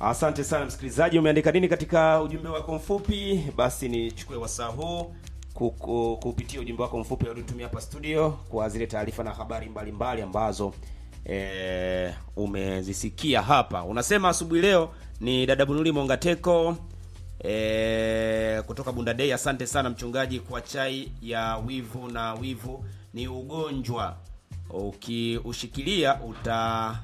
Asante sana msikilizaji, umeandika nini katika ujumbe wako mfupi? Basi nichukue wasaa huu kuku- kupitia ujumbe wako mfupi uliotumia hapa studio kwa zile taarifa na habari mbalimbali ambazo e, umezisikia hapa. Unasema asubuhi leo ni dada Bunuli Mongateko e, kutoka Bunda Day. Asante sana mchungaji kwa chai ya wivu, na wivu ni ugonjwa ukiushikilia uta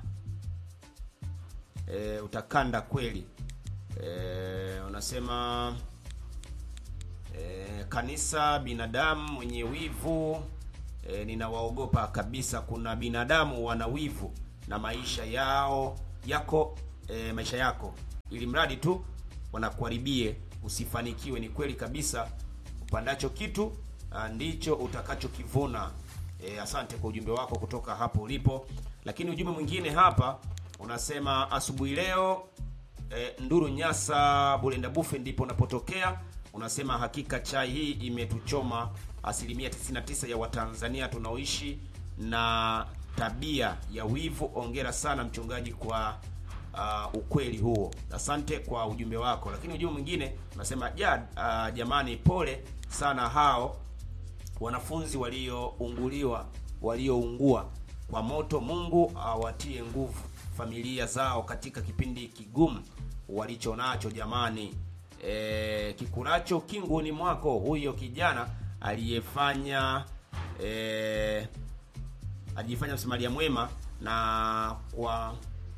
e, utakanda kweli. E, unasema e, kanisa binadamu mwenye wivu e, ninawaogopa kabisa. Kuna binadamu wana wivu na maisha yao yako e, maisha yako, ili mradi tu wanakuharibie usifanikiwe. Ni kweli kabisa, upandacho kitu ah, ndicho utakachokivuna. E, asante kwa ujumbe wako kutoka hapo ulipo. Lakini ujumbe mwingine hapa unasema asubuhi leo e, Nduru Nyasa Bulenda Bufe ndipo unapotokea. Unasema hakika chai hii imetuchoma asilimia 99 ya Watanzania tunaoishi na tabia ya wivu. Ongera sana mchungaji kwa uh, ukweli huo. Asante kwa ujumbe wako. Lakini ujumbe mwingine unasema ja, uh, jamani, pole sana hao wanafunzi waliounguliwa walioungua kwa moto. Mungu awatie nguvu familia zao katika kipindi kigumu walicho nacho. Jamani, e, kikulacho kinguni mwako, huyo kijana aliyefanya e, alijifanya msamaria mwema na kwa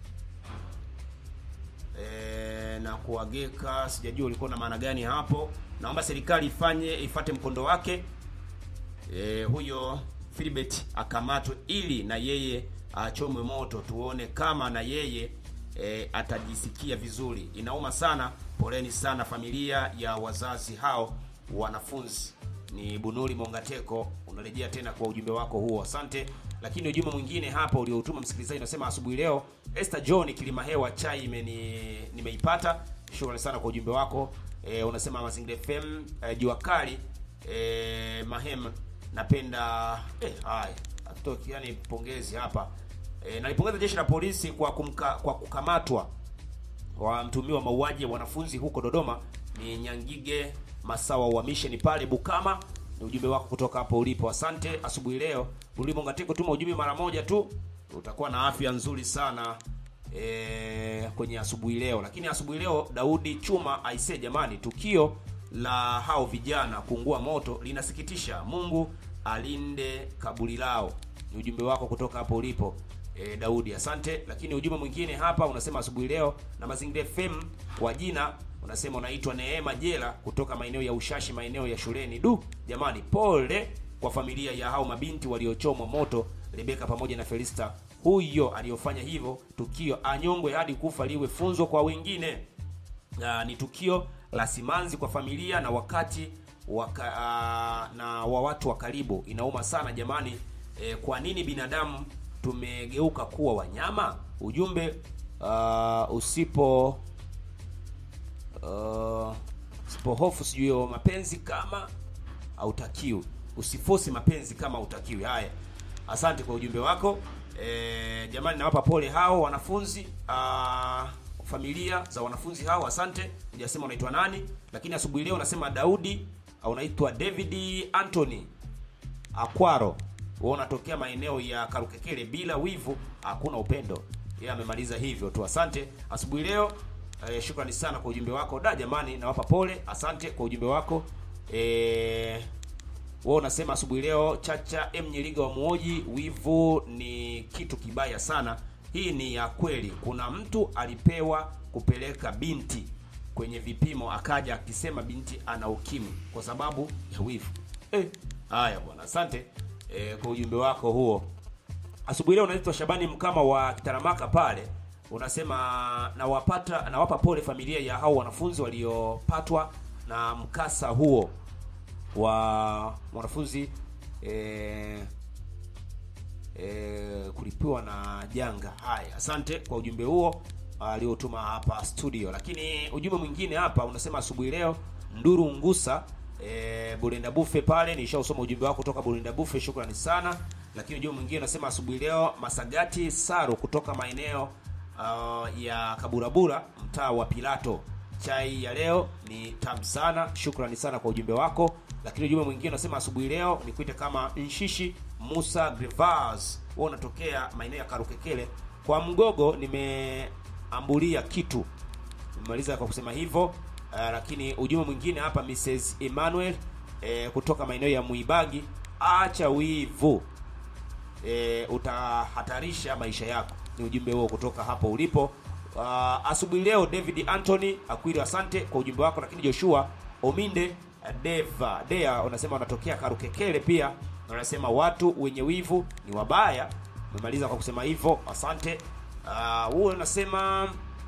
e, na kuwageka, sijajua ulikuwa na maana gani hapo. Naomba serikali ifanye ifate mkondo wake e, huyo Philbert akamatwe ili na yeye achomwe moto, tuone kama na yeye e, atajisikia vizuri. Inauma sana, poleni sana familia ya wazazi hao wanafunzi. Ni Bunuri Mongateko, unarejea tena kwa ujumbe wako huo, asante. Lakini ujumbe mwingine hapa ulioutuma msikilizaji unasema asubuhi leo, Esther John kilima hewa chai imeni nimeipata. Shukrani sana kwa ujumbe wako e, unasema Mazingira FM e, jua kali e, mahem napenda eh, haya atoki yani pongezi hapa e, nalipongeza jeshi la polisi kwa kumka, kwa kukamatwa wa mtumiwa mauaji ya wanafunzi huko Dodoma. Ni Nyangige Masawa wa mission pale Bukama. Ni ujumbe wako kutoka hapo ulipo, asante. Asubuhi leo Ulimo Ngateko, tuma ujumbe mara moja tu, utakuwa na afya nzuri sana e, kwenye asubuhi leo. Lakini asubuhi leo Daudi Chuma aise, jamani, tukio la hao vijana kuungua moto linasikitisha. Mungu alinde kaburi lao. Ni ujumbe wako kutoka hapo ulipo e, Daudi, asante. Lakini ujumbe mwingine hapa unasema asubuhi leo na Mazingira FM kwa jina unasema unaitwa Neema Jela kutoka maeneo ya Ushashi, maeneo ya shuleni. Du jamani, pole kwa familia ya hao mabinti waliochomwa moto, Rebeka pamoja na Felista. Huyo aliyofanya hivyo tukio anyongwe hadi kufa, liwe funzo kwa wengine. Uh, ni tukio la simanzi kwa familia na wakati waka, uh, na wa watu wa karibu. Inauma sana jamani. E, kwa nini binadamu tumegeuka kuwa wanyama? Ujumbe uh, usipo uh, usipohofu sijui mapenzi kama hautakiwi, usifosi mapenzi kama hautakiwi. Haya, asante kwa ujumbe wako. E, jamani, nawapa pole hao wanafunzi uh, familia za wanafunzi hao, asante. Hujasema unaitwa nani, lakini asubuhi leo unasema Daudi au unaitwa David Anthony Akwaro, wewe unatokea maeneo ya Karukekele. Bila wivu hakuna upendo. Yeye amemaliza hivyo tu, asante asubuhi leo. Eh, shukrani sana kwa ujumbe wako da, jamani, nawapa pole, asante kwa ujumbe wako eh, wewe unasema asubuhi leo Chacha M Nyeriga wa Muoji, wivu ni kitu kibaya sana. Hii ni ya kweli. Kuna mtu alipewa kupeleka binti kwenye vipimo, akaja akisema binti ana ukimwi kwa sababu ya wivu. Eh, haya bwana, asante eh, kwa ujumbe wako huo. Asubuhi leo unaitwa Shabani Mkama wa Kitaramaka pale, unasema nawapata nawapa pole familia ya hao wanafunzi waliopatwa na mkasa huo wa mwanafunzi eh, eh, kulipiwa na janga. Haya, asante kwa ujumbe huo aliotuma hapa studio. Lakini ujumbe mwingine hapa unasema asubuhi leo Nduru Ngusa e, Bulinda Bufe pale, nishausoma ujumbe wako kutoka Bulinda Bufe, shukrani sana. Lakini ujumbe mwingine unasema asubuhi leo Masagati Saro kutoka maeneo uh, ya Kaburabura, mtaa wa Pilato. Chai ya leo ni tamu sana, shukrani sana kwa ujumbe wako. Lakini ujumbe mwingine unasema asubuhi leo nikuite kama Nshishi Musa Grevas, wewe unatokea maeneo ya Karukekele kwa Mgogo. Nimeambulia kitu, nimemaliza kwa kusema hivyo. Uh, lakini ujumbe mwingine hapa Mrs Emmanuel eh, kutoka maeneo ya Muibagi, acha wivu e, utahatarisha maisha yako. Ni ujumbe huo kutoka hapo ulipo. Uh, asubuhi leo David Anthony Akwili, asante kwa ujumbe wako. Lakini Joshua Ominde Deva Dea unasema wanatokea Karukekele, pia wanasema watu wenye wivu ni wabaya. Umemaliza kwa kusema hivyo, asante. Uh, huo unasema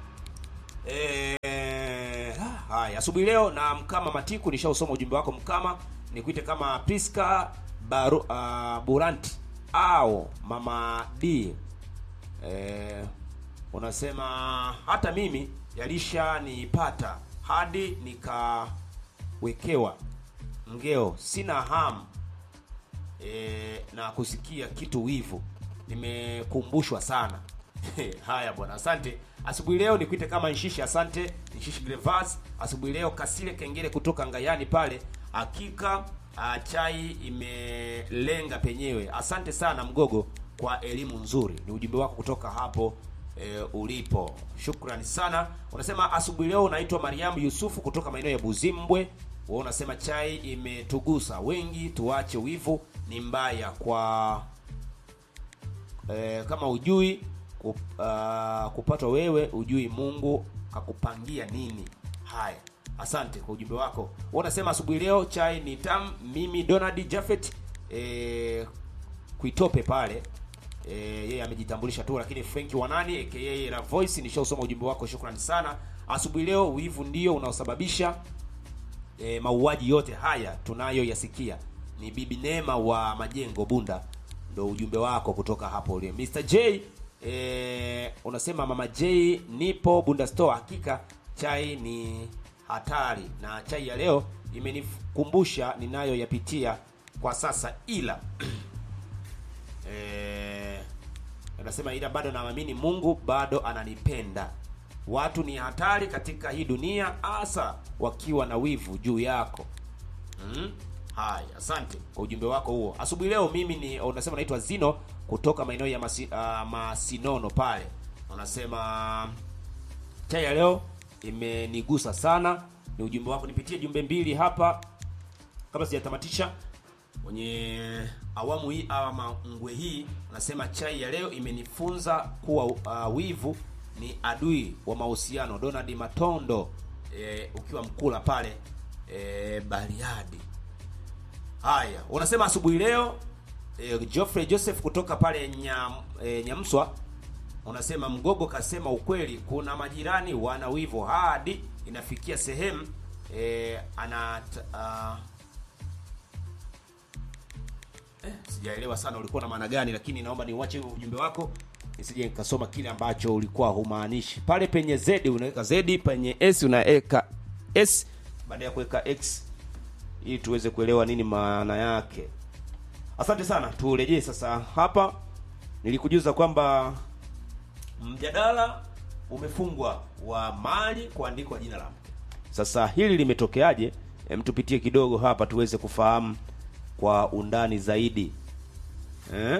eh, haya asubuhi leo na Mkama Matiku, nishausoma ujumbe wako Mkama, nikuite kama Priska Baru, uh, Buranti au Mama D eh, unasema hata mimi yalishanipata hadi nikawekewa ngeo, sina hamu eh, na kusikia kitu wivu, nimekumbushwa sana. Haya bwana, asante. Asubuhi leo nikuite kama Nshishi, asante Nshishi Grevas. Asubuhi leo Kasile Kengele kutoka Ngayani pale, hakika uh, chai imelenga penyewe. Asante sana Mgogo kwa elimu nzuri, ni ujumbe wako kutoka hapo e, ulipo. Shukrani sana. Unasema asubuhi leo unaitwa Mariamu Yusufu kutoka maeneo ya Buzimbwe. Wewe unasema chai imetugusa wengi, tuache wivu, ni mbaya kwa e, kama ujui kup, uh, kupatwa wewe ujui Mungu kakupangia nini. Haya, asante kwa ujumbe wako. Wewe unasema asubuhi leo chai ni tamu. Mimi Donald Jafet e, kuitope pale e, yeye amejitambulisha tu, lakini Frank Wanani aka La Voice, nishausoma ujumbe wako, shukrani sana. Asubuhi leo wivu ndio unaosababisha e, mauaji yote haya tunayoyasikia. Ni Bibi Neema wa Majengo Bunda, ndo ujumbe wako kutoka hapo ule. Mr J e, unasema mama J, nipo Bunda Store. Hakika chai ni hatari na chai ya leo imenikumbusha ninayoyapitia kwa sasa, ila e, anasema ila bado naamini Mungu bado ananipenda. Watu ni hatari katika hii dunia, hasa wakiwa na wivu juu yako. Mm? Haya, asante kwa ujumbe wako huo asubuhi leo. Mimi ni unasema naitwa Zino kutoka maeneo ya masi, uh, Masinono pale. Unasema chai ya leo imenigusa sana, ni ujumbe wako. Nipitie jumbe mbili hapa kabla sijatamatisha kwenye awamu hii ama ngwe hii. Unasema chai ya leo imenifunza kuwa uh, wivu ni adui wa mahusiano. Donald Matondo e, ukiwa mkula pale e, Bariadi. Haya, unasema asubuhi leo e, Geoffrey Joseph kutoka pale Nyam, e, Nyamswa unasema Mgogo kasema ukweli, kuna majirani wana wivu hadi inafikia sehemu e, ana uh, eh, sijaelewa sana ulikuwa na maana gani, lakini naomba niuache huo ujumbe wako nisije nikasoma kile ambacho ulikuwa humaanishi. Pale penye Z unaweka Z, penye S unaweka S baada ya kuweka X ili tuweze kuelewa nini maana yake. Asante sana. Turejee sasa hapa, nilikujuza kwamba mjadala umefungwa wa mali kuandikwa jina la mke. Sasa hili limetokeaje? Hem, tupitie kidogo hapa tuweze kufahamu kwa undani zaidi eh?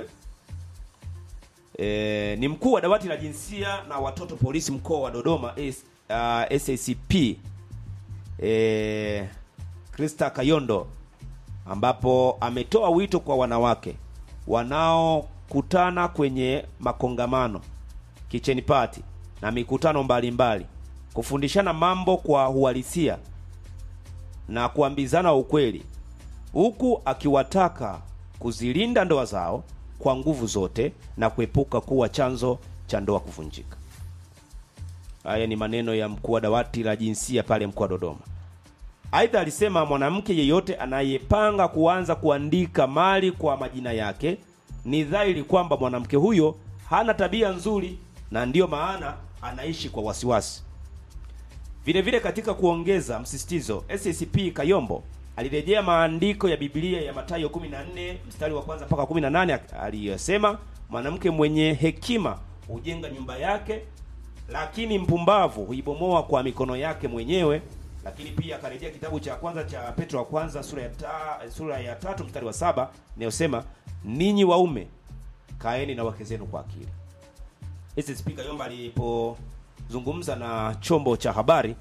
E, ni mkuu wa dawati la jinsia na watoto polisi mkoa wa Dodoma S, uh, SACP e, Krista Kayondo ambapo ametoa wito kwa wanawake wanaokutana kwenye makongamano, kitchen party na mikutano mbalimbali kufundishana mambo kwa uhalisia na kuambizana ukweli, huku akiwataka kuzilinda ndoa zao kwa nguvu zote na kuepuka kuwa chanzo cha ndoa kuvunjika. Haya ni maneno ya mkuu wa dawati la jinsia pale mkoa wa Dodoma. Aidha alisema mwanamke yeyote anayepanga kuanza kuandika mali kwa majina yake ni dhahiri kwamba mwanamke huyo hana tabia nzuri na ndiyo maana anaishi kwa wasiwasi. Vile vile katika kuongeza msisitizo, SACP Kayombo alirejea maandiko ya Biblia ya Mathayo 14 mstari wa kwanza mpaka 18 aliyosema, mwanamke mwenye hekima hujenga nyumba yake lakini mpumbavu huibomoa kwa mikono yake mwenyewe. Lakini pia akarejea kitabu cha kwanza cha Petro wa kwanza sura ya ta, sura ya tatu mstari wa saba inayosema ninyi waume kaeni na wake zenu kwa akili. Ese Spika Yomba alipozungumza na chombo cha habari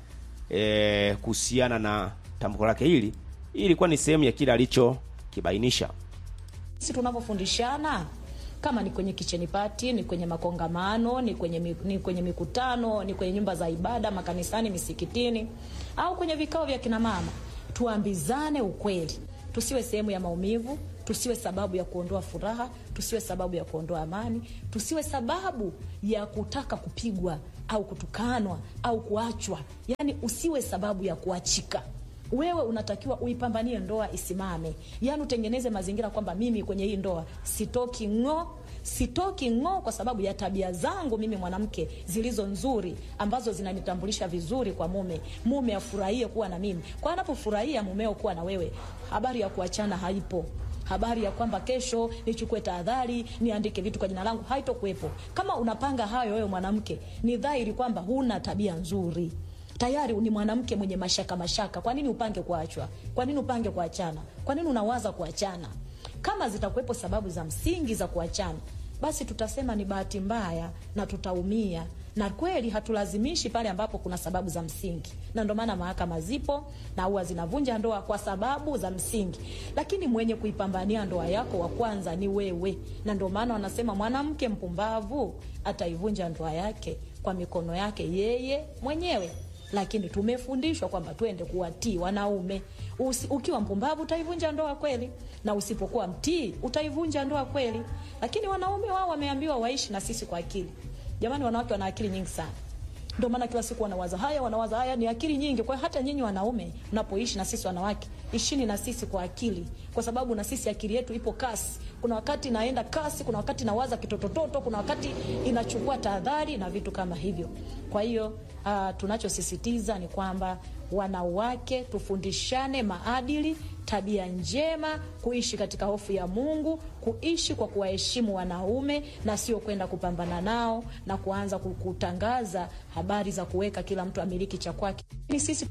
eh, kuhusiana na tamko lake hili, hii ilikuwa ni sehemu ya kile alichokibainisha. Sisi tunavyofundishana kama ni kwenye kicheni pati, ni kwenye makongamano, ni kwenye, mi- ni kwenye mikutano, ni kwenye nyumba za ibada, makanisani, misikitini au kwenye vikao vya kina mama, tuambizane ukweli, tusiwe sehemu ya maumivu, tusiwe sababu ya kuondoa furaha, tusiwe sababu ya kuondoa amani, tusiwe sababu ya kutaka kupigwa au kutukanwa au kuachwa. Yani usiwe sababu ya kuachika wewe unatakiwa uipambanie ndoa isimame, yaani utengeneze mazingira kwamba mimi kwenye hii ndoa sitoki ng'o, sitoki ng'o kwa sababu ya tabia zangu mimi mwanamke zilizo nzuri ambazo zinanitambulisha vizuri kwa mume. Mume afurahie kuwa na mimi, kwa anapofurahia mumeo kuwa na wewe, habari ya kuachana haipo habari ya kwamba kesho nichukue tahadhari niandike vitu kwa jina langu haitokuwepo. Kama unapanga hayo wewe mwanamke, ni dhahiri kwamba huna tabia nzuri tayari ni mwanamke mwenye mashaka mashaka. Kwa nini upange kuachwa? Kwa nini upange kuachana? Kwa nini unawaza kuachana? Kama zitakuwepo sababu za msingi za kuachana, basi tutasema ni bahati mbaya na tutaumia, na kweli hatulazimishi pale ambapo kuna sababu za msingi, na ndio maana mahakama zipo na huwa zinavunja ndoa kwa sababu za msingi, lakini mwenye kuipambania ndoa yako wa kwanza ni wewe, na ndio maana wanasema mwanamke mpumbavu ataivunja ndoa yake kwa mikono yake yeye mwenyewe lakini tumefundishwa kwamba twende kuwatii wanaume. Usi, ukiwa mpumbavu utaivunja ndoa kweli, na usipokuwa mtii utaivunja ndoa kweli. Lakini wanaume wao wameambiwa waishi na sisi kwa akili. Jamani, wanawake wana akili nyingi sana, ndio maana kila siku wanawaza haya, wanawaza haya, ni akili nyingi. Kwa hiyo hata nyinyi wanaume mnapoishi na sisi wanawake, ishini na sisi kwa akili, kwa sababu na sisi akili yetu ipo kasi. Kuna wakati naenda kasi, kuna wakati nawaza kitotototo, kuna wakati inachukua tahadhari na vitu kama hivyo. Kwa hiyo uh, tunachosisitiza ni kwamba wanawake tufundishane maadili, tabia njema, kuishi katika hofu ya Mungu, kuishi kwa kuwaheshimu wanaume na sio kwenda kupambana nao na kuanza kutangaza habari za kuweka kila mtu amiliki cha kwake. Ni sisi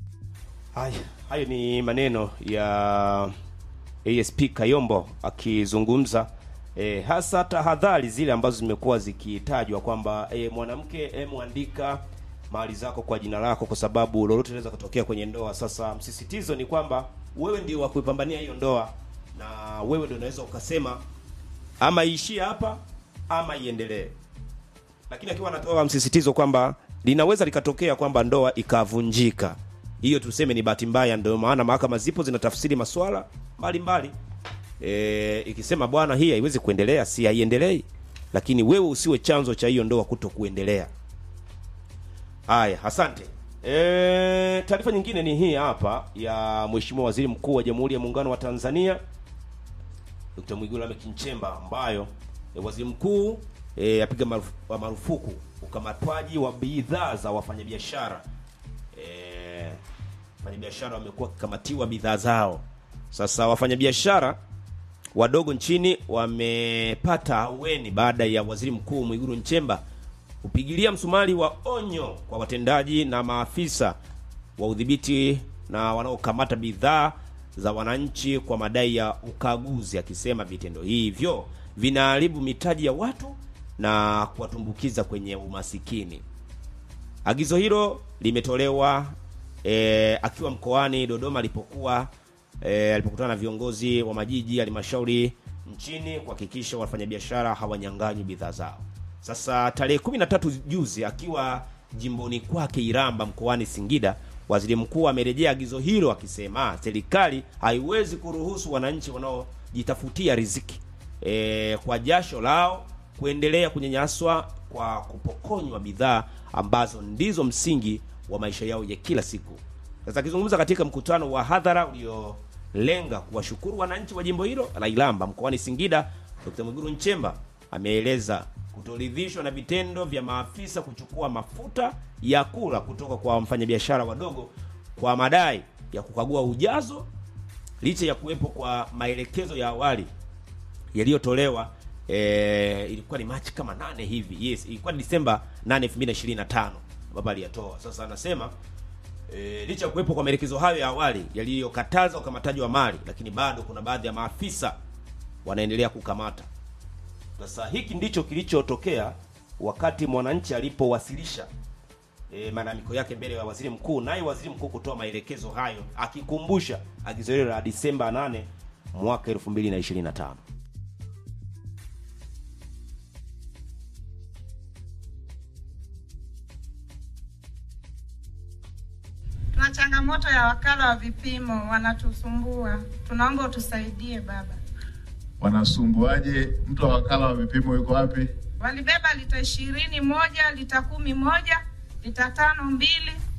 Haya, hayo ni maneno ya ASP Kayombo akizungumza e, hasa tahadhari zile ambazo zimekuwa zikitajwa kwamba e, mwanamke e, mwandika mali zako kwa jina lako, kwa sababu lolote linaweza kutokea kwenye ndoa. Sasa msisitizo ni kwamba wewe ndio wa kuipambania hiyo ndoa, na wewe ndio unaweza ukasema ama iishie hapa ama iendelee, lakini akiwa anatoa msisitizo kwamba linaweza likatokea kwamba ndoa ikavunjika hiyo tuseme ni bahati mbaya. Ndio maana mahakama zipo zinatafsiri maswala mbalimbali e, ikisema bwana, hii haiwezi kuendelea, si haiendelei, lakini wewe usiwe chanzo cha hiyo ndoa kuto kuendelea. Haya, asante. E, taarifa nyingine ni hii hapa ya Mheshimiwa Waziri Mkuu wa Jamhuri ya Muungano wa Tanzania Dr. Mwigulu Lameck Nchemba ambayo e, waziri mkuu e, apiga marufu, marufuku ukamatwaji wa bidhaa za wafanyabiashara e, wafanyabiashara wamekuwa wakikamatiwa bidhaa zao. Sasa wafanyabiashara wadogo nchini wamepata ahueni baada ya waziri mkuu Mwigulu Nchemba kupigilia msumari wa onyo kwa watendaji na maafisa wa udhibiti na wanaokamata bidhaa za wananchi kwa madai ya ukaguzi, akisema vitendo hivyo vinaharibu mitaji ya watu na kuwatumbukiza kwenye umasikini. Agizo hilo limetolewa e, akiwa mkoani Dodoma alipokuwa e, alipokutana na viongozi wa majiji halmashauri nchini kuhakikisha wafanyabiashara hawanyang'anywi bidhaa zao. Sasa tarehe 13 juzi akiwa jimboni kwake Iramba mkoani Singida, waziri mkuu amerejea agizo hilo akisema serikali haiwezi kuruhusu wananchi wanaojitafutia riziki e, kwa jasho lao kuendelea kunyanyaswa kwa kupokonywa bidhaa ambazo ndizo msingi wa maisha yao ya kila siku. Sasa akizungumza katika mkutano wa hadhara uliolenga kuwashukuru wananchi wa jimbo hilo la Iramba mkoani Singida, Dr. Mwigulu Nchemba ameeleza kutoridhishwa na vitendo vya maafisa kuchukua mafuta ya kula kutoka kwa wafanyabiashara wadogo kwa madai ya kukagua ujazo licha ya kuwepo kwa maelekezo ya awali yaliyotolewa e, ilikuwa ni Machi kama nane hivi. Yes, ilikuwa ni Disemba 8 2025 ambapo aliyatoa. Sasa anasema e, licha ya kuwepo kwa maelekezo hayo ya awali yaliyokataza ukamataji wa mali, lakini bado kuna baadhi ya maafisa wanaendelea kukamata. Sasa hiki ndicho kilichotokea wakati mwananchi alipowasilisha e, malalamiko yake mbele ya waziri mkuu, naye waziri mkuu kutoa maelekezo hayo akikumbusha agizo hilo la Disemba 8 mwaka 2025. Tuna changamoto ya wakala wa vipimo, wanatusumbua. Tunaomba utusaidie baba. Wanasumbuaje? Mtu wa wakala wa vipimo yuko wapi? Walibeba lita ishirini moja, lita kumi moja, lita tano mbili,